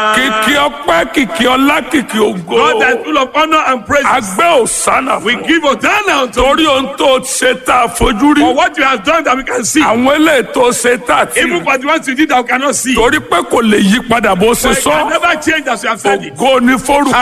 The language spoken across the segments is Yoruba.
kìkì ọpẹ́ kìkì ọlá kìkì ògo God that is full of honor and praise. agbẹ́ òsánà We fún give Hosanna unto torí ohun tó ṣe tá a fojú rí for what you have done that we can see. àwọn eléyìí tó ṣe tá a ti Even rí for the ones you did that we cannot see. torí pé kò lè yí padà bó ṣe For it can sọ never change as you have said it. ògo ni forúkọ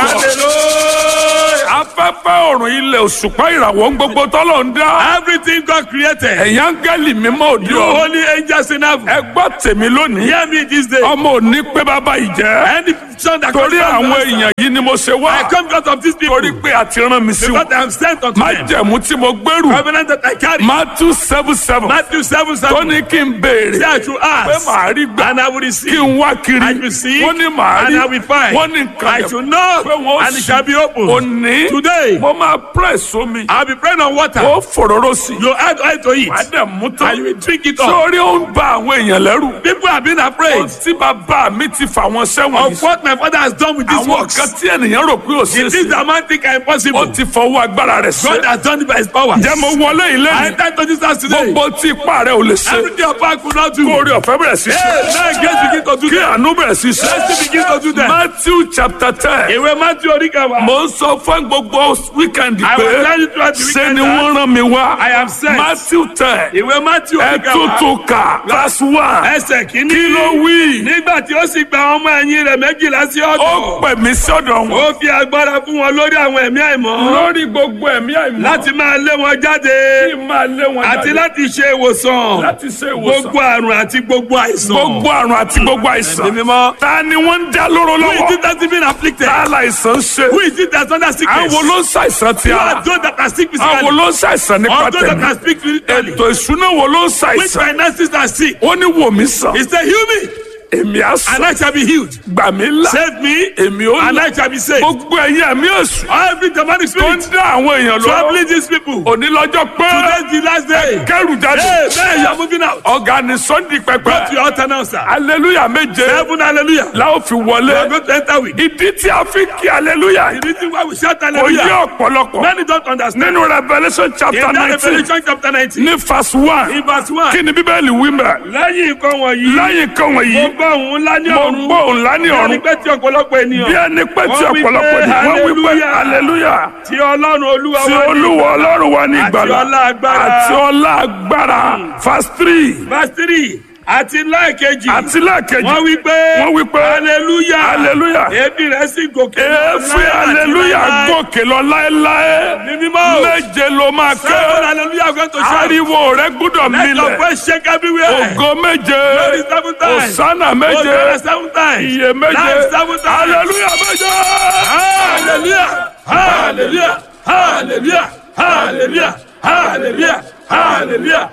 Hallelujah. afẹ́fẹ́ ọ̀run ilẹ̀ òṣùpá ìràwọ̀ ń gbogbo tọ́lọ̀ ń dá Everything God created. ẹ̀yà áńgẹ́lì mímọ́ òdi You ọ̀ holy angels in heaven. ẹ gbọ́ tèmi lónìí Hear me this day. ọmọ òní pé bàbá ìjẹ́ Any son that torí comes from àwọn the Master, èèyàn yìí ni mo ṣe I wá come because of these people. torí pé a ti rán mi sí Because wọn I am sent unto má them. jẹ̀mú tí mo gbèrú Covenant that I carry. Matthew seven seven Matthew 7 7. tó ní kí n béèrè Say I should pé ask. màá rí gbà And I will kí receive. n wá kiri I will seek. wọ́n ní màá And rí I will find. wọ́n ní nǹkan I yẹn should knock. pé wọ́n And it shall be open. òní Today. mo máa press sómi I'll be praying on water. ó fòróró sí i You add oil to it. wàá dẹ̀ mú And tán you will drink it up. sórí ó ń ba àwọn èèyàn lẹ́rù People have been afraid tí bàbá mi ti fà wọ́n sẹ́wọ̀n of what my father has done with these àwọn works. kan tí ènìyàn rò pé ò The ṣe things sí that man think are ó impossible. ti fọwọ́ agbára rẹ̀ God ṣe has done it by his power. jẹ́ mo wọlé ilé I mi enter to this house today. gbogbo tí ipá rẹ̀ ò lè ṣe Everything your power could not do. kó orí ọ̀fẹ́ bẹ̀rẹ̀ sí ṣe Hey, now grace begin to do kí that. àánú bẹ̀rẹ̀ sí ṣe Mercy begin to do that. Matthew chapter ten Ìwé Matthew Oríkàwá. mo ń sọ fún gbogbo wíkẹ́ndì I pé will tell you throughout the ṣe weekend ni that wọ́n rán mi wá I am sent. Matthew ten Ìwé Matthew ẹ Oríkàwá. tútù kà verse one Ẹsẹ̀ kìíní. kí ló wí Nígbà tí ó sì gba àwọn ọmọ ẹ̀yìn rẹ̀ méjìlá sí ó ọ̀dọ̀. pè mí sọ́dọ̀ wọn Ó fi agbára fún wọn lórí àwọn ẹ̀mí àìmọ́. lórí gbogbo ẹ̀mí àìmọ́ Láti máa lé wọn jáde. kí n máa lé wọn Àti jáde láti ṣe ìwòsàn. láti ṣe ìwòsàn Gbogbo àrùn àti gbogbo àìsàn. gbogbo àrùn àti gbogbo àìsàn Ẹ̀mí mímọ́. ta ni wọ́n ń dá lóró Who is lọ́wọ́ it that is being afflicted? ta láìsàn ń ṣe Who is it that's under sickness? àwọn ló ń ṣàìsàn ti Who ara are those that are sick àwọn physically? ló ń ṣàìsàn nípa Or those that tẹ̀mí are sick spiritually? ètò ìṣúná wo ló ń Which ṣàìsàn finances are sick? ó ní wò mí sàn He said, heal me èmi á and sàn I shall be healed. gbà mí là Save me èmi ó and là I shall be saved. gbogbo ẹ̀yin ẹ̀mí èṣù Every demonic tó ń spirit dá àwọn èèyàn lọ́wọ́ troubling these people. òní lọ́jọ́ pé Today's the last day. kẹrù jáde Hey, man, you are moving out. ọ̀gá ni sunday Go to pẹpẹ your altar now, sir. aleluya méje Heaven, hallelujah. la ó fi We are wọlé going to enter with. ìdí tí a fi kí aleluya The reason why we shout kò yé hallelujah. ọ̀pọ̀lọpọ̀ Many don't understand. nínú revolution In chapter that nineteen Revelation chapter 19, ní verse one in verse 1, kí ni bíbélì wí mẹ́ lẹ́yìn nǹkan wọ̀nyí, lẹ́yìn kan mo wọ̀nyí gbọ́ òun ńlá ní mo ọ̀run. gbọ́ òun lá ní Bí ẹni ọ̀run pé tí ọ̀pọ̀lọpọ̀ bí ènìyàn ẹni pé tí Wọ́n wí ọ̀pọ̀lọpọ̀ pé ni wọ́n wí pé hallelujah. hallelujah tí ọlọ́run olúwa tí wá ní olúwa ọlọ́run wa ní Àti ìgbàlà ọlá agbára. àti ọlá agbára verse three verse three àti lẹ́ẹ̀kejì àti lẹ́ẹ̀kejì wọ́n wí pé wọ́n wí pé hallelujah hallelujah èébì rẹ̀ sì gòkè lọ èéfín láé àti hallelujah láéláé. gòkè lọ láéláé ní mímọ́ o méje ló máa ké seven hallelujah going to shout ariwo rẹ gbúdọ̀ let your milẹ̀ voice shake everywhere ògo méje Glory seven times. òsánà méje Hosanna seven times iye méje Life seven times hallelujah méje. hallelujah hallelujah hallelujah hallelujah hallelujah hallelujah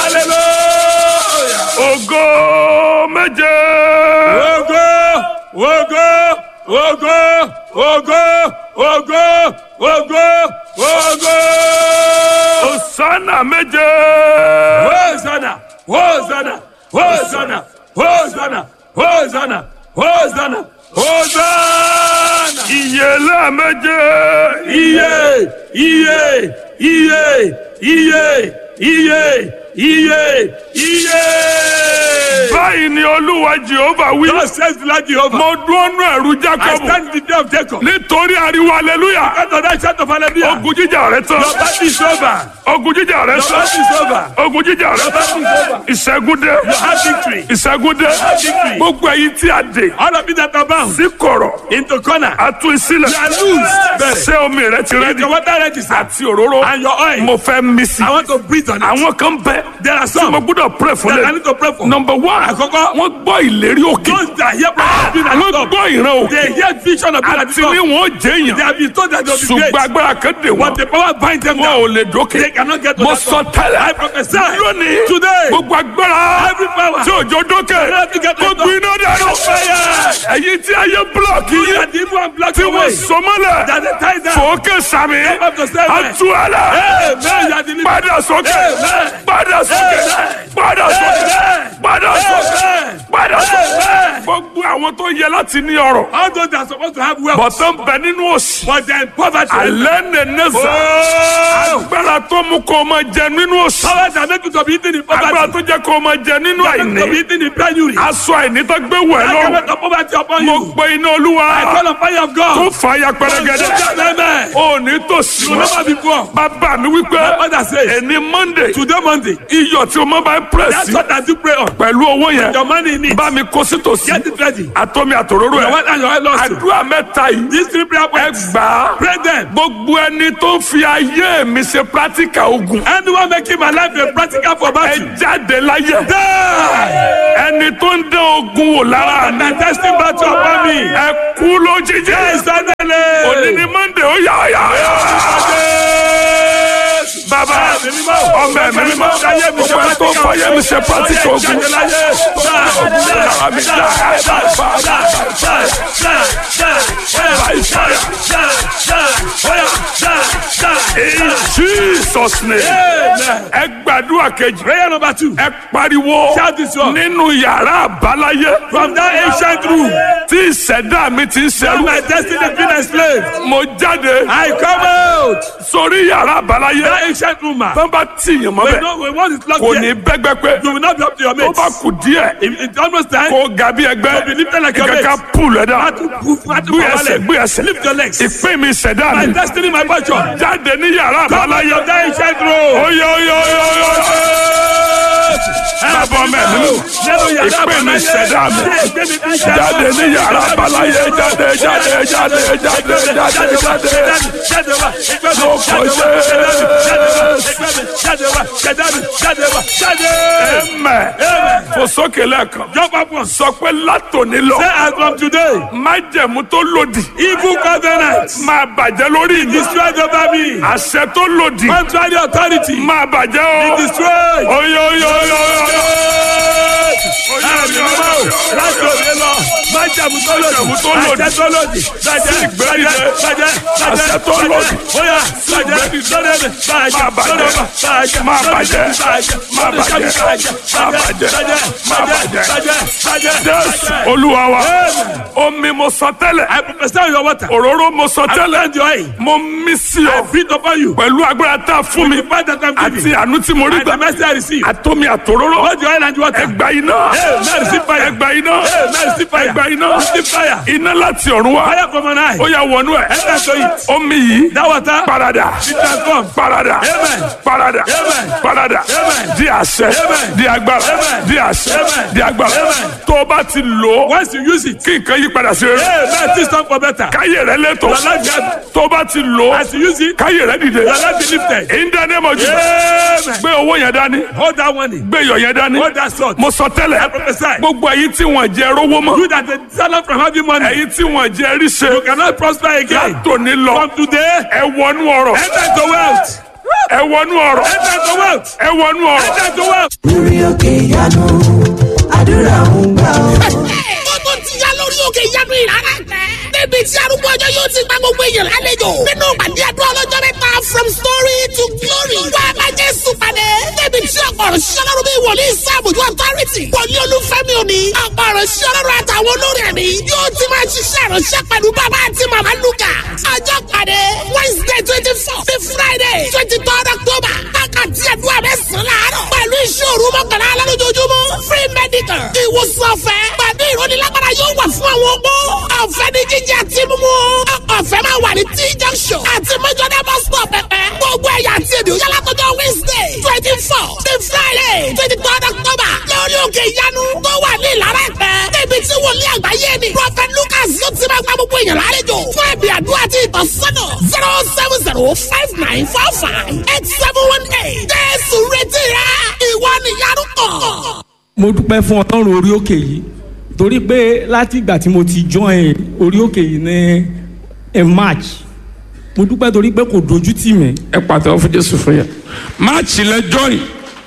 hallelujah. ògo méje. Ogo, ogo, ogo, ogo, ogo, ogo, ogo. òsánà méje. Hosanna, Hosanna, Hosanna, Hosanna, Hosanna, Hosanna, Hosanna. ìyèlá méje. Iye, iye, iye, iye, iye, iye, iye. báyìí ni olúwa jehova wí. God says the Lord Jehovah. mo dúró nú ẹ̀rù I jacob. stand in the day of Jacob. nítorí ariwo hallelujah. Because of that shout of hallelujah. ogun jíjà rẹ tán. Your battle is over. ogun jíjà rẹ Your tán. battle is over. ogun jíjà rẹ Your battle is tán. over. ìṣẹ́gun dé. You have victory. ìṣẹ́gun dé. victory. gbogbo ẹ̀yin tí a dè. All of you that are bound sí kọ̀rọ̀. into corner. a tú sílẹ̀. You are loose. Bẹ́ẹ̀. ṣé omi rẹ ti Is rẹ́dì. your water ready, sir? àti òróró. And your oil. mo fẹ́ mí sí. I want to breathe on it. àwọn kan bẹ. There are tí mo some gbọ́dọ̀ pray fún that I lẹ. need to pray for. number one. Àkọ́kọ́. wọ́n gbọ́ ìlérí òkè. Those that hear prophecy being at wọ́n the top. gbọ́ ìran òkè. They hear vision of being at the àti ní top. wọn jẹ́ They èèyàn. have been told that they will be ṣùgbọ́n great. agbára kan dè But wọ́n. the power binds them wọn ò down. lè dókè. They cannot get to mo that sọ top. tẹ́lẹ̀. I prophesy. lónìí. Today. gbogbo agbára. Every power. tí òjò dókè. cannot get to kó the top. gbiná dànù. Fire. ẹ̀yin tí ayé búlọ̀kì You yín. that the evil and black tí wọ́n away. sọmọ́lẹ̀. That they tie down. fòókè sàmì. Come up to seven. àtúwálẹ̀. Amen. You are delivered. padà sókè. Amen. padà sókè. Amen. padà sókè Amen. padà sókè Amen. padà sókè Amen. gbogbo àwọn tó yẹ láti ní ọrọ̀ All those that are supposed to have wealth, bọ̀tán bẹ nínú òsì but they're in poverty. alẹ́ nẹ̀ẹ́nẹ́sà Oh! agbára tó mú kó o máa jẹ nínú òsì Power that make you to be eating in agbára poverty. tó jẹ́ kó o máa jẹ nínú That make you to be àìní eating in penury. aṣọ àìní tó gbé wẹ̀ That can lọ́rùn make the poverty upon mo you. gbé iná olúwa I call on fire of tó God. fàyà pẹrẹgẹdẹ Amen. ò ní tòsí You will never be poor. bàbá mi wípé My father says, ẹni monday today Monday, iyọ̀ tí o máa bá ń that's pẹ̀sì what I do pray on. pẹ̀lú owó yẹn Your money in it. bá mi kó sí tòsí Get it ready. àtọ́mi àtòróró Your ẹ̀ wife and your wife lost you. àdúrà mẹ́ta yìí These three prayer ẹ points. gbà á Pray them. gbogbo ẹni tó ń fi ayé mi ṣe practical ogun Anyone making my life a practical for ẹ battle. jáde láyé Die. ẹni tó ń dán ogun wò lára mi And testing battle upon me. ẹ kú lójijì Yes, òní suddenly. ni monday ó yá yá yá bàbá ọmọ ẹ̀mí mímọ́ gbogbo ẹ tó ń fọyé mi ṣe practical ogun lára mi dá in jesus name ẹ gbàdúrà kejì Prayer number two. ẹ pariwo Shout this one. nínú yàrá àbáláyé From that ancient room, tí ìṣẹ̀dá mi ti ń where ṣẹrú my destiny been enslaved, mo jáde I come out. sórí yàrá àbáláyé That ancient room, man. tó bá tìyàn mọ́ We bẹ́ẹ̀ know we want it locked kò ní here. bẹ́gbẹ́ pé You will not be up to your tó mates. bá kù díẹ̀ If it's almost time, kó ga bí ẹgbẹ́ To be lifted like your ìkàkà mates. pùl ẹ̀dá have to move, have to gbé move ẹsẹ̀ gbé ẹsẹ̀ Lift your legs. ìpín mi ìṣẹ̀dá My mi destiny, my fortune. jáde ní yàrá Come out àbáláyé of that ancient room. oyè oyè oyè oyè bàbá mẹ́rin ìpín mi ìṣẹ̀dá mi jáde ní yàrá àbáláyé jáde jáde jáde jáde jáde jáde ẹ̀mẹ̀ fòsókè lẹ́ẹ̀kan Jump up once. sọ pé látòní lọ Say as from today, májẹ̀mú tó lòdì evil covenants máa bàjẹ́ lórí mi destroyed over me. àṣẹ tó lòdì Contrary authority máa bàjẹ́ o destroyed. oyè oyè oyè oyè láti òde lọ májàmú tó lòdì tó lòdì. àṣẹ tó lòdì bàjẹ́ ìgbẹ́dìde. bàjẹ́ bàjẹ́ Àṣẹ tó lòdì. bóyá bàjẹ́ lórí bàjẹ́ Máa bàjẹ́. bàjẹ́ Máa bàjẹ́. Máa bàjẹ́ bàjẹ́. Máa bàjẹ́. Máa bàjẹ́. bàjẹ́ bàjẹ́ jésù olúwa wa omi mo sọ tẹ́lẹ̀ I protest your water. òróró mo sọ I tẹ́lẹ̀ send your aid. mo mí sí I ọ breathe upon you. pẹ̀lú agbára tá a fún mi The fact that I'm àti giving. àánú tí mo rí And the gbà mercy I receive. àtomi àtòróró Hold your oil and water. ẹgbà iná Hey, man, receive fire. ẹgbà iná Hey, man, receive fire. ẹgbà iná Receive fire. iná láti ọ̀run wá Fire from an eye. ó yà wọnú ẹ̀ Enter to it. omi yìí That water. parada Be transformed. parada Amen. parada Amen. parada Amen. di àṣẹ Amen. di agbára Amen. di àṣẹ Amen. di agbára Amen. tó o bá ti lò ó Once you use it. kí nǹkan yí padà sí rere Hey, man, things turn for better. káyé rẹ lẹ́tọ̀ Your life get- tó o bá ti lò ó As you use it, káyé rẹ dìde your life be lifted. in the name of Jesus Amen. gbé owó yẹn dání Hold that one in. gbé iyọ̀ yẹn dání Hold that sword. mo sọ tẹ́lẹ̀ I prophesy. gbogbo ẹ̀yin tí wọ́n jẹ rówó mọ́ You that the salary from having money. ẹ̀yin tí wọ́n jẹ ríṣe You cannot prosper again. látòní lọ From today, ẹ wọnú ọ̀rọ̀ enter into wealth. ẹ wọnú ọ̀rọ̀ Enter into wealth. ẹ wọnú ọ̀rọ̀. Enter into wealth. lórí òkè ìyanu àdúrà ń gbà ọ́. ó tó ti yá lórí òkè ìyanu ìrara tẹ. níbi tí arúgbó ọjọ́ yóò ti gba gbogbo èèyàn lálejò. nínú ìpàdé àdúrà ọlọ́jọ́ mẹ́ta from story to glory. wá a máa jésù pàdé. níbi tí ọ̀pọ̀ ọ̀rọ̀ ṣiṣẹ́ lọ́rùn bí wòlíì sáàbùjú authority. wòlíì olúfẹ́mi òní. ọ̀pọ̀ ọ̀rọ̀ ṣiṣẹ́ lọ́rùn àtàwọn olórí ẹ̀mí. yóò ti máa ṣiṣẹ́ ìránṣẹ́ pẹ̀lú bàbá àti màmá lukà. ọjọ́ pàdé wednesday twenty four sí friday twenty third october. wákàtí àdúrà mẹ́sàn-án láàárọ̀. pẹ̀lú iṣẹ́ òru mọ́kànlá alálójoojúmọ́. free medical. ìwòsàn ọ̀fẹ́. pẹ̀lú ìrónilágbára yóò wà fún àwọn opó. ọ̀fẹ́ ní jíjẹ àti mímú. ọ̀fẹ́ máa wà ní t junction. àti mẹ́jọ́dá bus stop pẹ̀pẹ́. gbogbo ẹ̀yà àti èdè òyà látọjọ́ wednesday twenty four sí friday twenty third october. lórí òkè ìyanu tó wà ní ìlara ẹ̀pẹ́. níbi tí wòlíì àgbáyé ni. prophet lucas yóò ti máa gba gbogbo èèyàn lálejò. fún ẹ̀bì àdúrà àti ìtọ́sọ́nà zero seven zero five nine four five eight seven one eight. jésù retí rẹ ìwọ nìyanu kàn. mo dúpẹ́ fún ọlọ́run orí òkè yìí torí pé láti ìgbà tí mo ti join orí òkè yìí ní in march mo dúpẹ́ torí pé kò dojú tì mí ẹ pàtẹ́wọ́ fún jésù fún yẹn máàcì lẹ join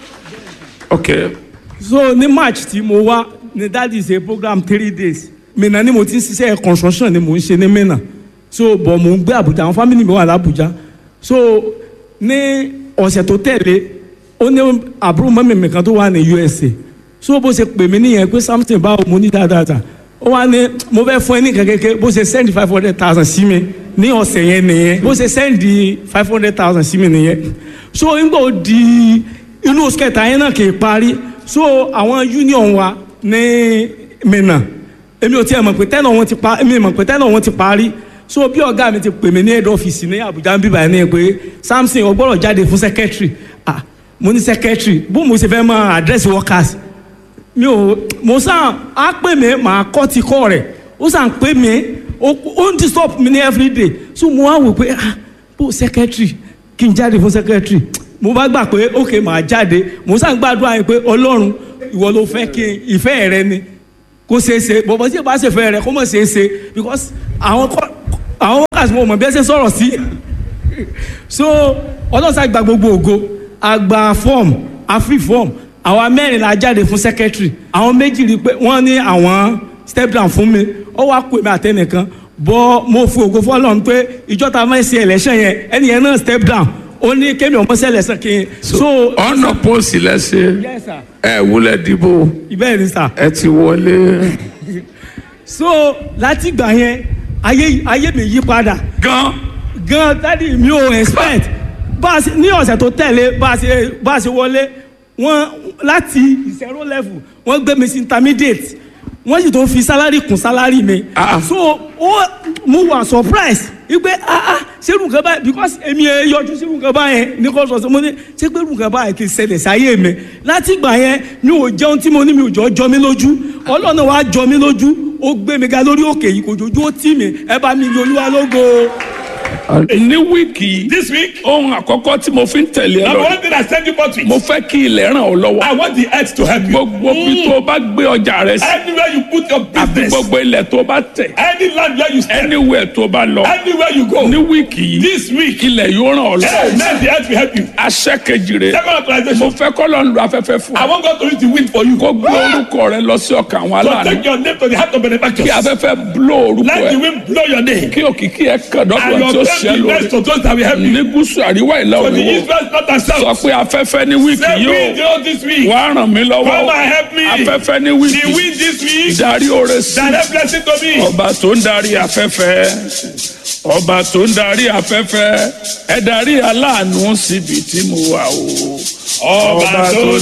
ok so ní march tí mo wá ní that is a program three days mìíràn ni mo ti ń ṣiṣẹ́ construction ni mo ń ṣe ní mìíràn so bọ̀ mo ń gbé àbújá àwọn family mi wà lábújá so ní ọ̀sẹ̀ tó tẹ̀lé ó ní àbúrò mọ́mì mi kan tó wà ní USA so bó ṣe pè mí nìyẹn pé something báwo mo ní dáadáa ó wá ní mo fẹ́ fún ẹ ní kẹ̀kẹ́kẹ́ bó ṣe send five hundred thousand sí mi ní ọ̀sẹ̀ yẹn nìyẹn bó ṣe send five hundred thousand sí mi nìyẹn so nígbà ó di inú oṣù kẹta yẹn náà kì í parí so àwọn union wa ní Minna èmi ò tiẹ̀ mọ̀ pé tẹ́nà wọn ti pa èmi mọ̀ pé tẹ́nà wọn ti parí so bí ọ̀gá mi ti pè mí ní head office ní Abuja ń bíbá ní pé Samson ó gbọ́dọ̀ jáde fún secretary ah mo ní secretary bó mo ṣe fẹ́ mọ address workers mi ò mo sàn á pè mí màá kọ́ ti kọ́ rẹ̀ ó sàn pè mí ó ó ń disturb mi ní everyday so mo wá wò pé ah bó secretary kí n jáde fún secretary mo bá gbà pé ok màá jáde mo sàn gbàdúrà yẹn pé ọlọ́run ìwọ ló fẹ́ kí n ìfẹ́ rẹ ni kó ṣeé ṣe bọ̀bọ̀ tí ìbá ṣe fẹ́ rẹ kó mọ̀ ṣeé ṣe because àwọn kọ́ àwọn workers mo mọ̀ bí ẹ ṣe sọ̀rọ̀ sí so ọlọ́sà gba gbogbo ògo àgbà form àfi form àwa mẹ́rin la jáde fún secretary àwọn méjì rí i pé wọ́n ní àwọn step down fún mi ó wá pè mí àtẹnìkan bọ́ mo fi ògo fọlọ́run pé ìjọta máa ń ṣe election yẹn ẹni yẹn náà step down ó ní kémi ọmọ ṣe election kí n so ọ̀nà pósì lẹ́sẹ̀ yes sir ẹ wúlẹ̀ dìbò ìbéèrè ni sir ẹ ti wọlé so láti gbà yẹn ayé ayé mi yí padà gan gan dádì mi ò expect bá a ṣe ní ọ̀sẹ̀ tó tẹ̀lé bá a ṣe bá a ṣe wọlé wọ́n láti zero level wọ́n gbé mi sí intermediate wọ́n sì tó fi salary kún salary mi Ah. so ó mo wà surprise wípé ah ah ṣerú nǹkan báyìí because èmi ẹ yọjú ṣerú nǹkan báyẹn ní kò sọ mo ní ṣé pé irú nǹkan báyìí kì í ṣẹlẹ̀ sáyé mi láti gbà yẹn mi ò jẹun tí mo ní mi ò jọ jọ mí lójú ọlọ́run wa jọ mí lójú ó gbé mi ga lórí òkè yìí kò jojú ó tì mí ẹ bá mi yọ olúwa lógo. ní wíìkì yìí This week, ohun àkọ́kọ́ tí mo fi ń tẹ̀lé ẹ number lọ one thing I send you forth mo with, fẹ́ kí ilẹ̀ ràn ọ́ lọ́wọ́ I want the earth to help you. gbogbo bí tó o bá gbé ọjà rẹ sí Anywhere you put your àti business, gbogbo ilẹ̀ tó o bá tẹ̀ any land where you stand, anywhere tó o bá lọ anywhere you go, ní wíìkì yìí this week, ilẹ̀ yóò ràn ọ́ lọ́wọ́ amen, the earth will help you. aṣẹ́ kejì rẹ̀ Second mo authorization, fẹ́ kọ́ lọ́n lu afẹ́fẹ́ fún I ọ want God to use the wind for you. kó gbé orúkọ rẹ lọ sí ọkàn àwọn So aláàánú take your name to the heart of kí benefactors. afẹ́fẹ́ bló orúkọ Let the ẹ wind blow your name. kí òkìkí ẹ kàn And dọ́gba tí ó your ṣẹ́ fame be lórí blessed to those that will help you. ní gúúsù àríwá ìlà For the òyìnbó Israel not and sọ south. pé afẹ́fẹ́ ní wíìkì Say yóò wind you this week. wá ràn mí lọ́wọ́ Come and help me. afẹ́fẹ́ ní The wíìkì wind this week. darí oore sí Direct blessing to me. ọba tó ń darí afẹ́fẹ́ ọba tó ń darí afẹ́fẹ́ ẹ darí aláàánú síbi tí mo wà o Ọba tó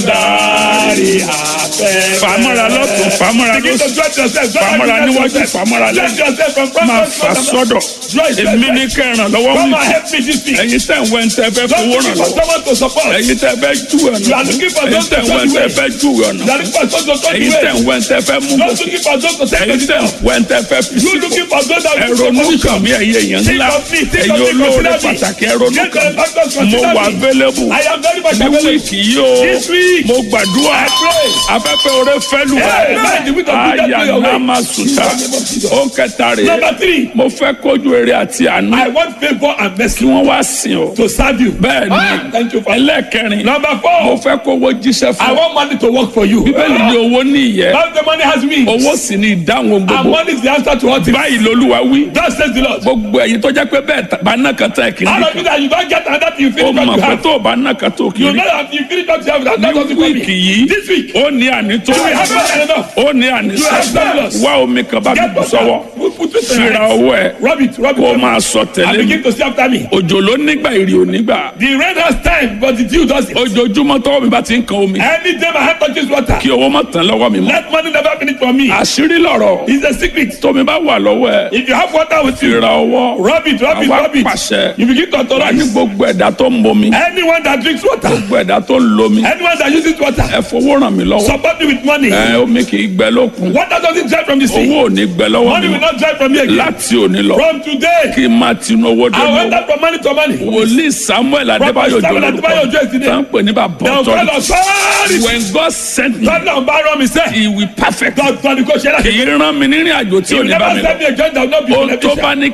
dárí afẹ́fẹ́. fàmọ́ra lọ́tún fàmọ́ra Begin to lọ́sùn dress yourself. Fàmọ́ra níwájú, fàmọ́ra Dress lẹ́yìn. yourself from front máa to fà front. sọ́dọ̀ Dress èmi ní yourself. kẹràn lọ́wọ́ Come mi and help me this week. ẹ̀yin tẹ̀ ń wẹ́ ń tẹ́ fẹ́ Don't fowó looking ràn for lọ́wọ́ someone to support. ẹ̀yin tẹ́ fẹ́ jù You are ọ̀nà looking for ẹ̀yin those to tẹ̀ ń wẹ́ ń show tẹ́ you fẹ́ jù ọ̀nà You are looking for those to show you ẹ̀yin tẹ̀ ń way. wẹ́ ń tẹ́ fẹ́ mú Not gòkè looking for those to take ẹ̀yin you tẹ̀ ń down. wẹ́ ń tẹ́ fẹ́ fi You sípò looking for those that will ẹ̀rọ take you onúkàn mi ẹ̀yẹ èèyàn Think ńlá of me, think ẹ̀yin of me, olóore consider me. pàtàkì ẹ̀rọ Get onúkàn the factors, mo consider wà me. available I am very much ní available. wíìkì yìí o This week. mo gbàdúrà I pray. afẹ́fẹ́ oore fẹ́ lù Hey, man, the wind of good àyà blow your way. náà máa sùtà ó ń kẹta rè Number three. mo fẹ́ kójú eré àti àánú I want favor and kí mercy wọ́n wá sìn ọ́ to serve you. bẹ́ẹ̀ Ah, ni Thank you, Father. ẹlẹ́ẹ̀kẹrin Number mo four. fẹ́ kówó jíṣẹ́ I fún ọ want money to work for you. bíbélì ní owó ní ìyẹ́ Now the money has wings. owó sì ní ìdáhùn And gbogbo money is the answer to all things. báyìí lolúwa wí That says the Lord. gbogbo ẹ̀yin tó jẹ́ pé bẹ́ẹ̀ bá náà kan tán ẹ̀ kì í All of you that you don't get another thing you ó finish what mọ̀ you pé have. tó o bá náà kan tó kì í You rí know that you finish what you have. That's ní not what you wíìkì yìí This week. ó ní ànító You will have more than enough. ó ní ànísọ You have surplus. wá omi kan bá mi Get bù water. sọ́wọ́ Put- put it in your fira hands. owó ẹ̀ Rub it, rub it. kó o rub it. máa sọ And tẹ̀lé mi begin to see after me. òjò ló nígbà ìrì ò nígbà The rain has time, but the dew doesn't. ojoojúmọ́ tọ́wọ́ mi bá ti ń kan omi Any day my hand touches water, kí owó má tán lọ́wọ́ mi mọ́ let money never finish for me. àṣírí lọ̀rọ̀ It's a secret. tómi bá wà lọ́wọ́ ẹ̀ If you have water with you, fira owó rub it, rub it, àwa rub it. pàṣẹ You begin to wà ní authorize. gbogbo ẹ̀dá tó ń bomi Anyone that drinks water, gbogbo ẹ̀dá tó ń lomi anyone that uses water, ẹ fowó ràn mí lọ́wọ́ support me with money. ẹ omi kì í gbẹ lókun Water doesn't dry from the sea. owó ò ní gbẹ lọ́wọ́ Money mi will mọ́ not dry from me again. láti òní lọ From today, kí n máa tinú owó dé I mi went out from money to money. wòlíì samuel adébáyò Samuel Adébáyò Òjó jòlórúkọ ìdílé. tá ń pè ní bàbá The ọ̀tọ̀ God authority. when God sent me Tọ́lá ń bá rán mi sẹ́. he will perfect Dọ́tọ́ ni kò ṣe kì láti. í rán mi nírìn àjò tí ò You ní bá never mi send lọ me a joint that will not be ohun tó bá beneficial. ní kémi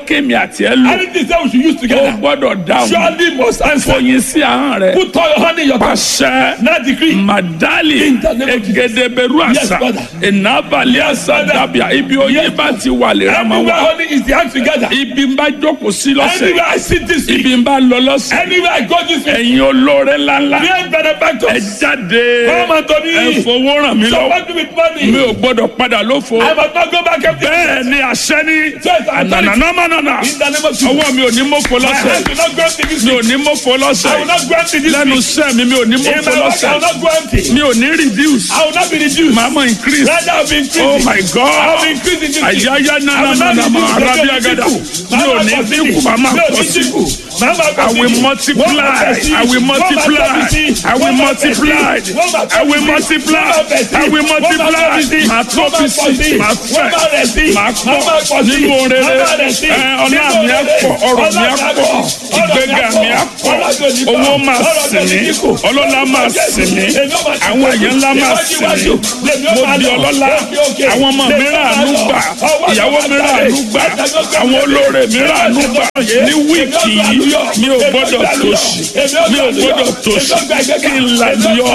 àti ẹ lò Anything say we should use ó together. gbọ́dọ̀ dáhùn Surely must answer. fòyìn sí ahọ́n rẹ Put all your hand in your tongue. pàṣẹ Now decree. madali In the name of Jesus. egedeberu Yes, àṣà Father. ìnábàlẹ̀ àṣà Father. dàbíà ibi oyin bá ti wà lè ra máa Everywhere wà honey is the hand together. ibi ń bá jókòó sí lọ́sẹ̀ Anywhere I sit this week. ibi ń bá lọ lọ́sẹ̀ Anywhere I go this week. ẹ̀yin olóore ńláńlá Great ẹ benefactors. jáde Come unto ẹ me. fowó ràn mí lọ́wọ́ Support me with money. mi ò gbọ́dọ̀ padà lófo I must not go back empty. bẹ́ẹ̀ ni àṣẹ ní Yes, I'm telling you. ànànàmánànà In the name of Jesus. ọwọ́ mi ò ní mọ́fọ́ My lọ́sẹ̀ hand will not go empty this mi ò week. ní mọ́fọ́ I lọ́sẹ̀ will not go empty this lẹ́nu week. iṣẹ́ mi mi ò ní In mọ́fọ́ my work, I lọ́sẹ̀ will not go empty. mi ò ní reduce I will not be reduced. màá mọ̀ increase Rather, I will be increasing. oh my I will be god increasing this week. àyáyá I will nana not nana reduce. mọ arábí agada mi ò ní dínkù màá máa pọ̀ sí I will multiply I will multiply I will multiply I will multiply I will multiply màá tó fi sí màá fẹ̀ màá pọ̀ nínú orere ẹ ọlá mi á pọ̀ ọrọ̀ mi á pọ̀ ìgbéga mi á pọ̀ owó máa sìn mí ọlọ́lá máa sìn mí àwọn èèyàn ńlá máa sìn mí mo di ọlọ́lá àwọn ọmọ mi ràánú gbà ìyàwó mi ràánú gbà àwọn olóore mi ràánú gbà ní wíìkì yìí mi ò gbọ́dọ̀ tòṣì mi ò gbọ́dọ̀ tòṣì kí n làlùyọ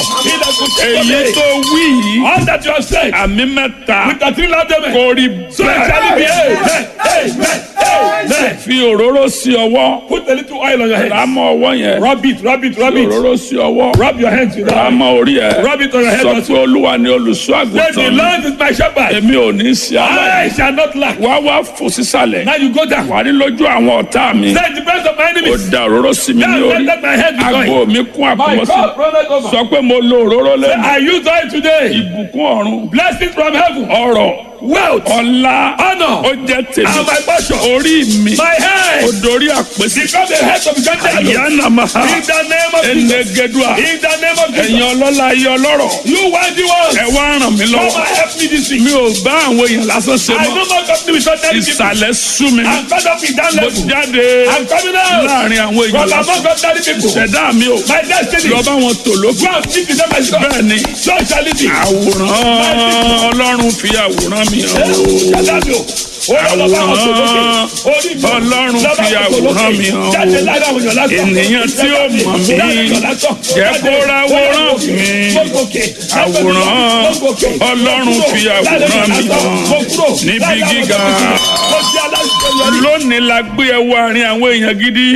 èyí tó wí yìí All that you have said. àmì mẹ́ta With the three loud amen. kò rí So it shall be. bẹ́ẹ̀ Amen. Amen. Amen. fi òróró sí ọwọ́ Put a little oil on your head. rámọ́ ọwọ́ yẹn Rub it, rub it, rub fi it. òróró sí ọwọ́ Rub your hands with that. rámọ́ orí ẹ̀ Rub it on your head sọ also. pé olúwa ni olùṣọ́ Say the àgùntàn mi Lord is my shepherd. èmi ò ní sí I aláì shall not lack. wá wá fò sísàlẹ̀ Now you go down. wà ní lójú àwọn ọ̀tá mi Say the best of my ó enemies. da òróró sí mi ní Now let orí let my head be àgbo going. mi kún My àkọmọ́sí God, brother, over. sọ pé mo lo òróró lẹ́nu I use oil today. ìbùkún ọ̀run Blessings from heaven. ọrọ̀ Wealth. ọlá Honor. ó jẹ́ tèmi And my portion. orí mi My head. ó dorí àpèsè Become the head of the country. àyànnà máa In the name of Jesus. ẹnẹgẹdùà In the name of ẹ̀yin Jesus. ọlọ́lá ayé ọlọ́rọ̀ You worthy ones. ẹ wá ràn mí Come lọ́wọ́ and help me this week. mi ò bá àwọn èèyàn lásán ṣe I mọ́ no more company with ordinary people. ìsàlẹ̀ sú mi I'm fed up with that mo level. jáde I'm coming out. láàrin àwọn èèyàn From lásán among ordinary people. ṣẹ̀dá mi ò My destiny. lọ bá wọn tò lókè Go and speak to them as God. bẹ́ẹ̀ ni So shall it be. àwòrán ọlọ́run fi àwòrán mi hàn o. Ṣàdájọ́. Àwòrán Ọlọ́run fi àwòrán mi hàn o. Ènìyàn tí ó mọ̀ mí, jẹ́ kó ráwòrán mi. Àwòrán Ọlọ́run fi àwòrán mi hàn níbi gíga. Lónìí la gbé ẹ wọ àárín àwọn èèyàn gidi.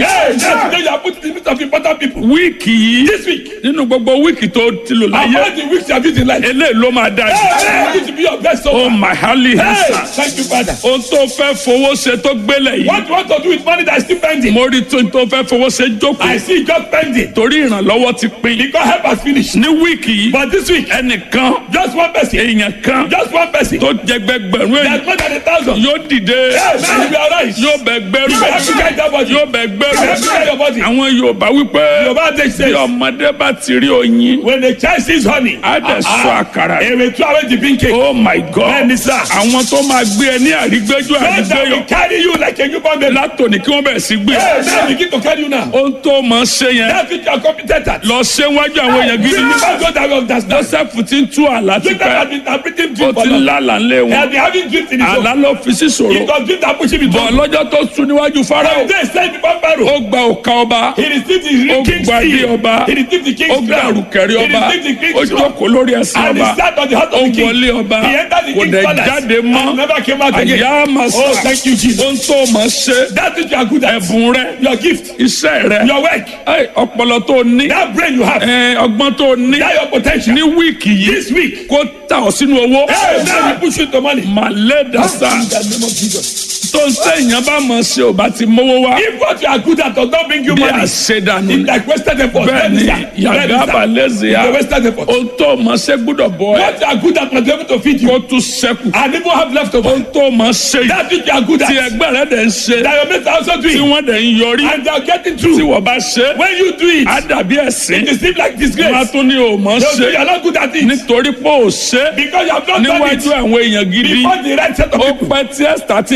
Wíìkì yìí This week, nínú gbogbo wíìkì tó ti lò láyé. among the weeks you have used in life, Eléyìí ló máa dájú. hey, you to be your best so Oh far. my holy Hey, hands. thank you, Father. Ohun tó fẹ́ fowó ṣe tó gbélé yìí. What you want to do with money that is still pending? Mo rí tó tó fẹ́ fowó ṣe I jókòó. see it just pending. Torí ìrànlọ́wọ́ ti pín. Because help has finished. Ní wíìkì yìí. But this week, ẹnìkan just one person, èèyàn kan just one person, tó jẹgbẹgbẹ̀rún èèyàn that's more than a thousand. yóò dìde Hey, man, you be alright. yóò bẹ gbẹrù You have to carry that body. yóò bẹ You have to carry your gbẹrù body. àwọn Yorùbá wípé Yorùbá dey bí say, ọmọdé bá ti rí oyin when the child sees honey, á dẹ̀ sọ àkàrà èrè tú àwọn ti pín cake. oh my god Bẹ́ẹ̀ni sá. àwọn tó máa gbé ẹ ní àrígbéjú God that àrígbéyọ will carry you like a newborn baby. látòní kí wọ́n bẹ̀rẹ̀ sí gbé Hey, man, begin to carry you now. ohun tó máa ṣe yẹn That's what you are competent at. lọ ṣe wájú àwọn èèyàn gidi Bring back God that will understand. Joseph ti ń tú àlá Jacob tipẹ́ has been interpreting ó dream for ti ń long. lálàá ńlé He has wọn been having dreams in his àlá own. ló fi sí It ṣòro was dream that push him into bọ̀ lọ́jọ́ tó sùn níwájú Fáráò They said before Pharaoh. ó gba òkà ọba He received Ó the king's gba ilé seal. ọba. He received the ó king's gba crown. àrùkẹ̀rẹ̀ He ọba received the ó king's crown. jókòó lórí ẹsẹ̀ And he ọba sat on the heart ó of the king. wọlé ọba He entered the kò king's dẹ̀ palace. jáde And mọ́ never came out again. àyà màsà Oh, thank you, Jesus. ohun tó mọ̀ ṣe That's what you are good at. ẹ̀bùn rẹ Your gift, iṣẹ́ rẹ your work, ẹ, ọpọlọ tó ní that brain you have, ẹ, ọgbọ́n tó ní that your potential. ní wíìkì yìí This week, kó tà ọ́ sínú owó hey, now you push into money. màlẹ́ dàsà In the name of Jesus. tó ń sẹ́yìn bá mọ̀ ṣe ò bá ti mówó wá If what you are good at does not bring you bí money, àṣedànù it's like wasted effort. bẹ́ẹ̀ ni yàgàbà lẹ́sẹ̀ yá It's a wasted effort. ohun tó mọ̀ ṣe gbúdọ̀ bọ̀ ẹ́ What you are good at must be able to feed you. kó tún ṣẹ́kù And even have leftover. ohun tó mọ̀ ṣe yìí That's what you are good tí at. ẹgbẹ́ rẹ̀ dẹ̀ ń ṣe That your mates are also tí doing. wọ́n dẹ̀ ń yọrí And they are getting tí through. wọ́n bá ṣe When you do it, á dàbí ẹ̀sìn it seems like wọ́n á disgrace. tún ní o mọ̀ They'll say ṣe you are not good at it. nítorí pé ò ṣe Because you have not done níwájú it àwọn èèyàn gidi before the right set of ó people. pẹ́ tí ẹ̀sítà ti ń ka tí wọ́n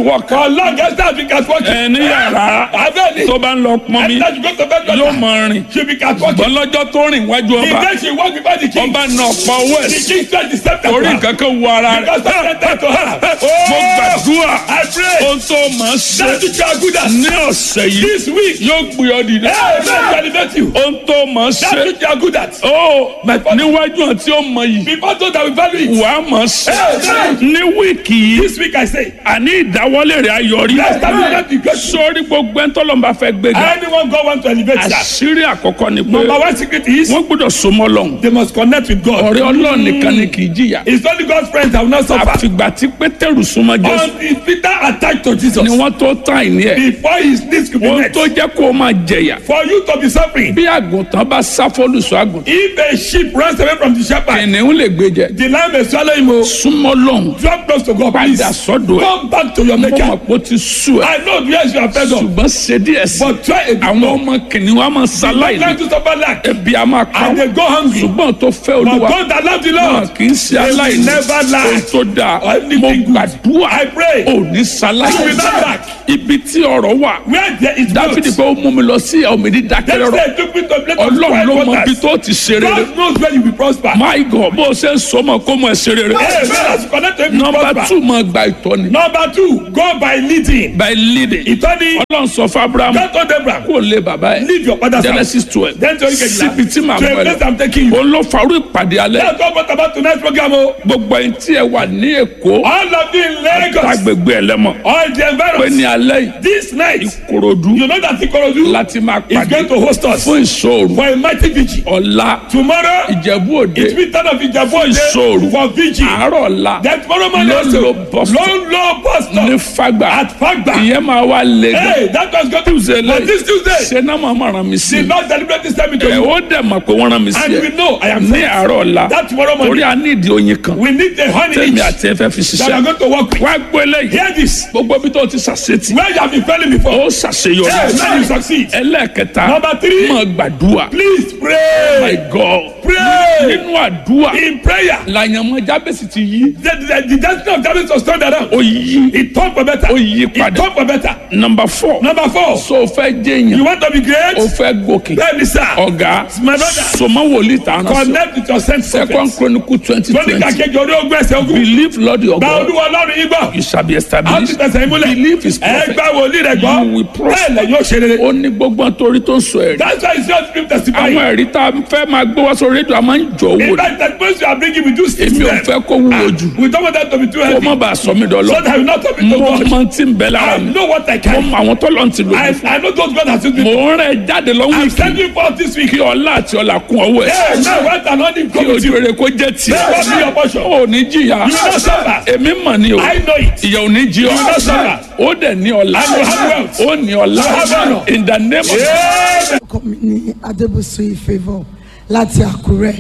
catwalk For long, Esther has been catwalking. ẹ ní yàrá Abẹ́ni. tó bá ń lọ pọn mi Esther should go to bed with yóò her. mọ rìn She'll be catwalking. ṣùgbọ́n lọ́jọ́ tó rìn wájú The ọba day she walk before the king. ọba náà pa owó ẹ̀ The sí king said the scepter torí to her. nǹkan kan wọ ara Because rẹ̀ I said to her. mo gbàdúrà I pray. ohun tó máa ṣe That which you are good at. ní ọ̀sẹ̀ yìí This week. yóò gbé ọ dìde Hey, man, elevate you. ohun tó máa That ṣe which you are good at. ó níwájú àti ọmọ yìí Before those that will value it. wàá máa ṣe Hey, ní wíìkì yìí This week I say. àní ìdáwọ́lé rẹ̀ ayọ̀rí Let's start with that because sórí gbogbo ẹni tọ́lọ́mùbá fẹ́ gbéga anyone God want to elevate that. àṣírí àkọ́kọ́ ni pé Number one secret is wọ́n gbọ́dọ̀ so mọ́ lọ́hùn they must connect with God. ọ̀rẹ́ ọlọ́run nìkan ni kì í jìyà It's only God's friends that will not suffer. àfìgbà tí pétérù súnmọ́ jésù Until Peter attached to Jesus. ni wọ́n tó tán ìní ẹ̀ Before his needs could be ohun met. tó jẹ́ kó o máa jẹ̀yà For you to be suffering. bí àgùntàn bá sá fọ́lùsọ àgùntàn If a sheep runs away from the shepherd. kìnìún lè gbé jẹ The lamb may swallow him. oh. súnmọ́ lọ́hùn Drop close to God, please. padà sọ́dọ̀ ẹ̀ Come back to your mo mọ̀ maker. pé ó ti sú ẹ̀ I know yes you are fed up. ṣùgbọ́n ṣe díẹ̀ sí But try a bit àwọn more. ọmọ kìnìún á máa ṣaláì Try ní to suffer lack. ebi á máa pa And they wọ́n go hungry. ṣùgbọ́n tó fẹ́ But olúwa those that love the náà Lord. kì í ṣe They will aláìní never lack. ohun tó dáa Or anything mo good. gbàdúrà I pray. ò ní ṣaláì You will not lack. ibi tí ọ̀rọ̀ wà Where there is dáfídì growth. pé ó mú mi lọ sí òmìnir That's dákẹ́rọ́rọ́ why took me to a place of ọlọ́run quiet ló mọ ibi waters. tó ti ṣe rere God knows where you will prosper. my god bó o ṣe ń sọ mọ kó mọ ẹ ṣe rere Hey, man, as you connect to him, you nọmba prosper. two mọ gba ìtọ́ni Number two, go by leading. by leading Ìtọ́ni, ọlọ́run sọ fún abraham God told Abraham, kó o lé bàbá ẹ leave your father's house. genesis twelve Then to you síbi tí màá To a bọ̀ place ẹ I'm taking you. lọ òun ló farú ìpàdé alẹ́ That's what brought about tonight's program. oh. gbogbo ẹni tí ẹ wà ní èkó All of you in Lagos, agbègbè ẹlẹ́mọ̀ all the pé ní environs, alẹ́ yìí this night, korodu you know that Ikorodu láti máa is pàdé going to host us fún ìṣòro for a mighty vigil. ọ̀la Tomorrow, ìjẹ̀bú òde it will turn off Ijabu ìṣòro Ode for vigil. àárọ̀ ọ̀la Then tomorrow morning Ló also, lo bus stop. low, low bus ní stop fagbà at Fagba. ìyẹn máa wá lé gan Hey, that was going to Tuesday But this Tuesday, ṣe náà máa máa ràn mí sí the i Lord deliberately sent me to ẹ you. ó dẹ̀ mọ̀ pé wọ́n rán mi sí And ẹ we know I am ní sent. àárọ̀ ọ̀la That tomorrow torí morning, a ní ìdí oyin kan we need a honey tẹ̀mí each àti ẹ̀fẹ́ fi that are ṣiṣẹ́ going to work with. wá gbọ́ eléyìí Hear this. gbogbo ibi tó ti ṣàṣetì Where you have been failing before. ó ṣàṣeyọrí Hey, now you succeed. ẹlẹ́ẹ̀kẹta Number three. máa gbàdúrà Please my pray. god Pray nínú àdúrà in prayer. làyànmọ́ jábèsì ti yí The, the, the destiny of David was turned around. ó yí It turned for better. ó yí It padà turned for better. number four Number four. so o fẹ́ jẹ́ You èèyàn want to be great? o fẹ́ gòkè Bẹ́ẹ̀ni sá. ọ̀gá My brother. sọmọ wòlíì tààrà sọ Connect with your sense of second chronicle twenty Lóní twenty kàkéjì orí ogun ẹsẹ̀ ogun. believe lord your Gba god olúwa ọlọ́run yín gbọ́. you shall be A ó ti established tẹ̀sẹ̀ ìmúlẹ̀. believe his Ẹ prophet gba wòlíì rẹ̀ gbọ́. You will prosper. Bẹ́ẹ̀ lẹ̀ yóò ṣe rere. ó ní gbogbo àtòrí tó ń sọ ẹ̀rí That's why it's not dream testify. àwọn ẹ̀rí tá a fẹ́ máa gbé wá sórí rédíò a máa ń jọ owó In ni fact, the person you are bringing we do six èmi ò them. fẹ́ kó wúwo jù We don't want that to be too kó heavy. má bàa sọ mí So dọ́lọ́ that I will not talk to mo God. máa ti ń bẹ lára I mi know what I mo can. mọ àwọn tọ́lọ́ ti lò I, mí fún I know those God has used me. mo ń rẹ̀ jáde lọ́wọ́ I'm ìkì sending forth this week. kí ọlá àti ọlà kún ọwọ́ ẹ̀ Hey, now what an honor kí come with ojú you. rere kó jẹ́ tiẹ̀ Never be your portion. ó ní jìyà You will not suffer. èmi mọ̀ ni o I know it. ìyà ò ní jí ọ will not suffer. ó dẹ̀ ní ọlá And you have wealth. ó ní ọlá You have honor. in the name of Amen. orúkọ mi ní adébùsù favour láti àkúrẹ́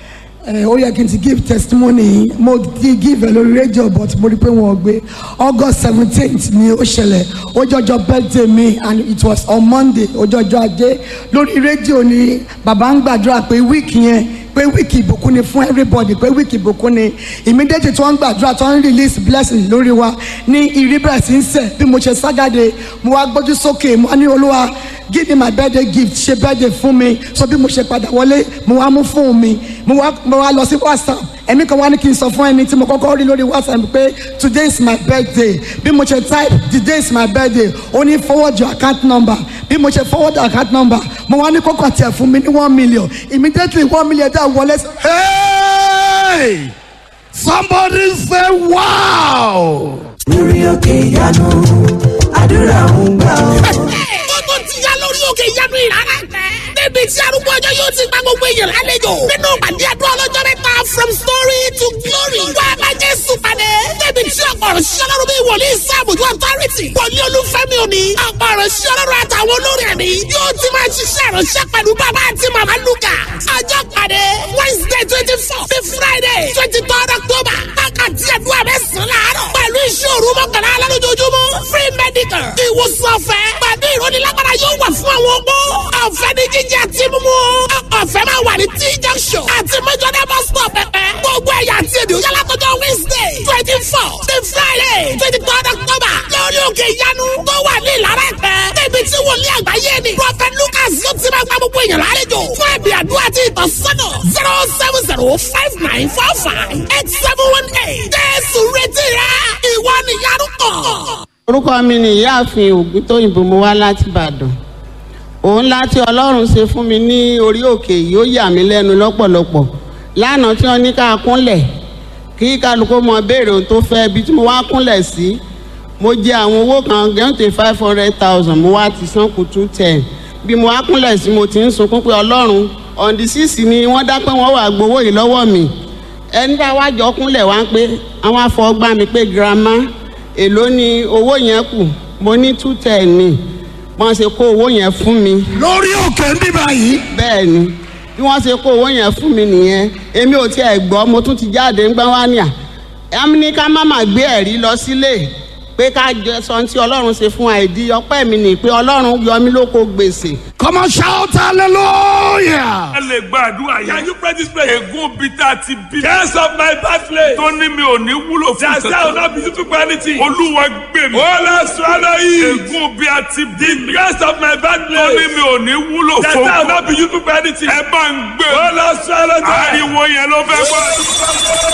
ẹ ó yẹ kí n ti give testimony mo ti give ẹ lórí rédíò but mo rí i pé wọn ò gbé august seventeenth ni ó ṣẹlẹ̀ ó jọjọ birthday mi and it was on monday ó jọjọ ajé lórí rédíò ni bàbá ń gbàdúrà pé week yẹn pé wíìkì ìbùkún ni fún everybody pé wíìkì ìbùkún ni immediately tí wọ́n ń gbàdúrà tí wọ́n ń release blessing lórí wa ní ìrí bẹ̀rẹ̀ sí ń sẹ̀ bí mo ṣe ságàdé mo wá gbójú sókè mo wá ní olúwa give me my birthday gift ṣe birthday fún mi so bí mo ṣe padà wọlé mo wá mú fóònù mi mo wá mo wá lọ sí whatsapp ẹ̀mí kan wá ní kí n sọ fún ẹni tí mo kọ́kọ́ rí lórí whatsapp pé today is my birthday bí mo ṣe type today is my birthday ó ní forward your account number bí mo ṣe forward your account number mo wá ní kókò tiẹ̀ fún mi ní one million immediately one million dá wọlé. Hey! Somebody say wow! lórí òkè ìyanu àdúrà ń gbà ọ́. ó tó ti yá lórí òkè ìyanu ìrara tẹ. níbi tí arúgbó ọjọ́ yóò ti gba gbogbo èèyàn lálejò. nínú pàdé àdúrà ọlọ́jọ́ mẹ́ta from story to glory. wá a máa jẹ́ sùpàdé. níbi tí ọ̀pọ̀ ọ̀rọ̀ sí ọlọ́run bí wòlíì sáàbùjú authority. wòlíì olúfẹ́mi òní. ọ̀pọ̀ ọ̀rọ̀ sí ọlọ́run àtàwọn olórí ẹ̀mí. yóò ti máa ṣiṣẹ́ ìránṣẹ́ pẹ̀lú bàbá àti màmá lukà. ọjọ́ pàdé wednesday twenty four sí friday twenty third october. wákàtí àdúrà mẹ́sàn-án láàárọ̀. pẹ̀lú ìṣòro mọ́kànlá alálójoojúmọ́ free medical. ìwòsàn ọ̀fẹ́ pẹ̀lú ìrónilágbára yóò wà fún àwọn opó. ọ̀fẹ́ ní jíjẹ àti mímú. ọ̀fẹ́ máa wà ní t junction àti mẹ́jọ́dá bus stop pẹ̀pẹ́. gbogbo ẹ̀yà àti èdè òyà látọjọ́ wednesday twenty four four the friday twenty third october lórí òkè ìyanu tó wà ní ìlara ẹ̀pẹ́ níbi tí wòlíì àgbáyé ni prophet lucas yóò ti máa gba gbogbo èèyàn lálejò fún ẹ̀bì àdúrà àti ìtọ́sọ́nà zero seven zero five nine four five eight seven one eight jésù retí rẹ ìwọ nìyanu kàn. orúkọ mi ni ìyáàfin ògùntóyìnbó mo wá láti ìbàdàn òun láti ọlọ́run ṣe fún mi ní orí òkè yìí ó yà mí lẹ́nu lọ́pọ̀lọpọ̀ lánàá tí wọ́n ní ká kúnlẹ̀ kí kálukú mọ béèrè ohun tó fẹ́ ibi tí mo wá kúnlẹ̀ sí mo jẹ àwọn owó kan gẹ́ǹtẹ̀ five hundred thousand mo wá ti san kù two ten bí mo wá kúnlẹ̀ sí mo ti ń sunkún pé ọlọ́run on the six ni wọ́n dá pé wọ́n wà gbowó yìí lọ́wọ́ mi ẹni tá a wá jọ kúnlẹ̀ wá ń pé àwọn afọgbá mi pé girama èló ni owó yẹn kù mo ní two ten ni wọ́n ṣe kó owó yẹn fún mi lórí òkè ń bíbá yìí. bẹ́ẹ̀ ni bí wọ́n ṣe kó owó yẹn fún mi nìyẹn èmi ò tiẹ̀ gbọ́ mo tún ti jáde ń gbọ́n wá ní à ẹ̀mí ní ká má má gbé ẹ̀rí lọ sílé pé ká jẹ sọ tí ọlọ́run ṣe fún àìdí ọpẹ́ mi nì pé ọlọ́run yọ mí lóko gbèsè come on shout hallelujah. ẹ lè gbàdúrà Can yẹn you pray this prayer? ègún bí tá a ti bí Curse of my birthplace. tó ní mi ò ní wúlò fún That say I will kankan not be useful for anything. olúwa gbè mí Oh Lord, swallow it. ègún bí a ti bí mi Curse of my tó ní birthplace. mi ò ní wúlò That fún say I will kankan not be useful for anything. ẹ bá ń gbé Oh Lord, swallow it. ariwo yẹn ló fẹ́ gbọ́.